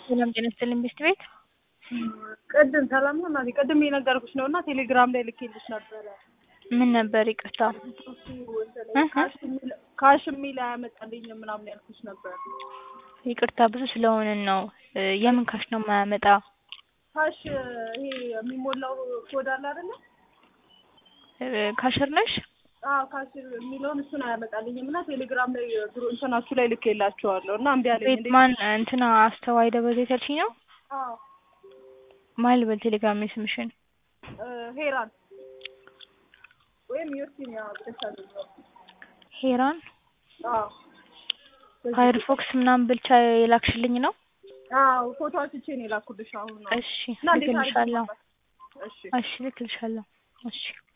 ሰላም ጤና ይስጥልኝ ቤስት ቤት ቅድም ሰላም ነው እናቴ ቅድም የነገርኩሽ ነው እና ቴሌግራም ላይ ልኬልሽ ነበረ ምን ነበር ይቅርታ ካሽ የሚል አያመጣልኝም ምናምን ያልኩሽ ነበር ይቅርታ ብዙ ስለሆንን ነው የምን ካሽ ነው የማያመጣ ካሽ ይሄ የሚሞላው ኮድ አለ አይደለ ካሽር ነሽ አዎ ካሽ የሚለውን እሱን አያመጣልኝም እና ቴሌግራም ላይ ብሩ እንትናችሁ ላይ ልኬላችኋለሁ እና እምቢ አለኝ ቤት ማን እንትና አስተዋይ ደበዘ ያልሽኝ ነው አዎ ማን ልበል ቴሌግራም ላይ ስምሽን ሄራን ወይም ዮርሲኒያ ብለሽ ሄራን አዎ ፋየርፎክስ ምናምን ብልቻ የላክሽልኝ ነው አዎ ፎቶ አንስቼ ነው የላኩልሽ አሁን ነው እሺ እና እንዴት አድርጌ ልክልሻለሁ እሺ እሺ ልክልሻለሁ እሺ